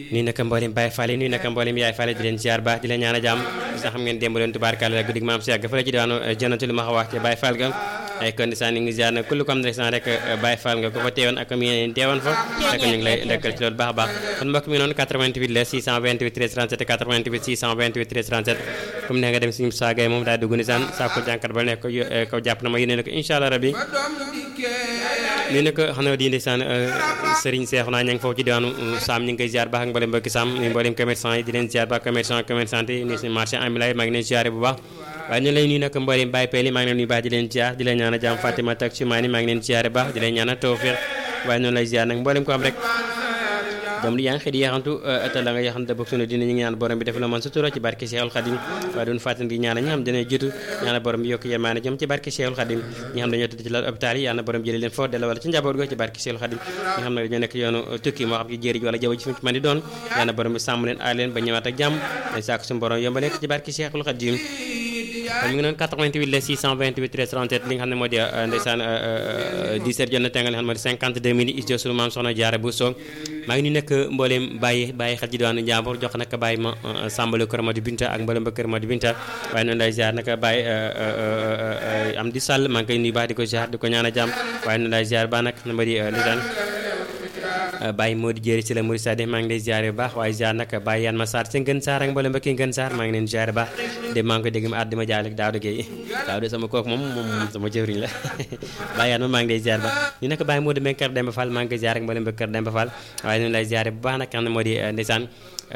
nuyu naka mboolem Baye Fall nuyu naka mboolem Yaay Fall di leen ziar baax di leen ñaan a jàmm sax xam ngeen démb leen tubaarkàlla guddig maam si yàgg fa la ci diwaanu jënatu li ma wax ci Baye Fall ga ay kon ndeysaan ñu ngi ziar na kullu comme ndeysaan rek Baye Fall nga ko fa teewoon ak mi ngeen teewoon fa rek ñu ngi lay ndekkal ci loolu baax a baax kon mbokk mi noonu 88 la 628 13 37 88 628 13 37 comme ne nga dem suñu saagay moom daa dugg ndeysaan saa ko jànkat ba nekk ko jàpp na ma yéene ko incha allah rabbi nii nag xam na di ndeysaan Serigne Cheikh naa ña ngi foofu ci diwaanu Sam ñu ngi koy ziar baax ak mboolem mbokki Sam ni mboolem commerçant yi di leen ziar baax commerçant commerçante yi ni si marché ambulant yi maa ngi leen ziare bu baax waaye ñu lay nuyu nag mboolem Baye Pell yi maa ngi leen nuyu baax di leen ziar di leen ñaan a jàmm Fatima tak Soumani maa ngi leen ziare baax di leen ñaan a tawfiq waaye noonu lay ziar nag mboolem ko am rek doom di yaa ngi xëy di yaxantu te la nga yaxante bokk sunu dina ñu ngi ñaan borom bi def la man sutura ci barke Cheikhul Khadim waaye doon fàttali di ñaan ñi xam dina jiitu ñaan borom bi yokk yemaane jëm ci barke Cheikhul Khadim ñi xam dañoo tëdd ci lal hôpital yi yàlla borom jëlee leen foofu delloo wala ci njaboot go ci barke Cheikhul Khadim ñi xam ne dañoo nekk yoonu tukki moo xam ci jéeri ji wala jaww ji fi mu ci mën di doon yàlla borom bi sàmm leen aar leen ba ñëwaat ak jàmm dañ saako suñu borom yombale ci barke Cheikhul Khadim kon mi ngi noonu 88 la 628 13 37 li nga xam ne moo di ndeysaan 10 heures jot na tengal li nga xam ne moo di 52 minutes is sunu maam soxna jaara bu soog maa ngi nuyu nekk mbooleem bàyyi bàyyi xel ci diwaanu Njàmbur jox nag bàyyi ma sàmbale kër Madi Binta ak mbooleem ba kër Madi Binta waaye noonu lay ziar nag bàyyi am di sàll maa ngi koy nuyu baax di ko ziar di ko ñaan a jàmm waaye noonu lay ziar ba nag na ma di ndeysaan Baye Modou Diéry ci la Mouride Sade maa ngi lay ziare bu baax waaye ziar nag Baye Yann ma Sarr ci Ngën Sarr ak mboolem mbokki Ngën Sarr maa ngi leen ziare baax de maa ngi ko dégg ma at di ma jaale Daouda Gueye Daouda sama kooku moom moom sama jëwriñ la Baye Yann ma maa ngi lay ziare baax ñu nekk Baye Modou Mbengue Kër Demba Fall maa ngi koy ziare ak mboolem mbokki Kër Demba Fall waaye noonu lay ziare bu baax nag xam ne moo di ndeysaan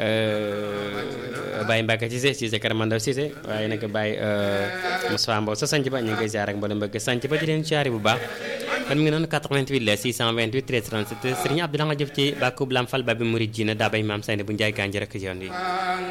Baye Mbacke Cissé Cissé Kër Mandaw Cissé waaye nag Baye Moussa Mbow sa sanc ba ñu ngi koy ziare ak mboolem mbokki sanc ba di leen ziare bu baax kon mi ngi noonu 88 la 628 13 37 Serigne Abdoulaye nga jëf ci bàkkub Lam Fall Babi Mouride Jina daa bay maam Sayne bu Njaay Gànjar ak yoon wi